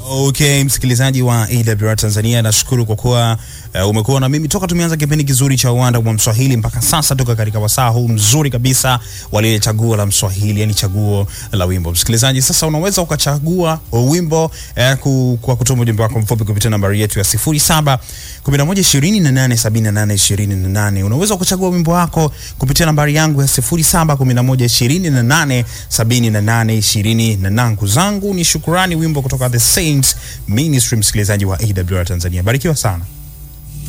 Okay, msikilizaji wa AWR Tanzania, nashukuru kwa kuwa uh, umekuwa na mimi toka tumeanza kipindi kizuri cha uwanda wa Mswahili mpaka sasa, toka katika wasaa huu mzuri kabisa wa lile chaguo la Mswahili, yani chaguo la wimbo. Msikilizaji, sasa unaweza ukachagua wimbo uh, ku, kwa kutuma ujumbe wako mfupi kupitia nambari yetu ya 07 11 28 78 28. Unaweza ukachagua wimbo wako kupitia nambari yangu ya 07 11 28 78 28. Ndugu zangu ni shukurani, wimbo kutoka The Saints Ministry, msikilizaji wa AWR Tanzania. Barikiwa sana.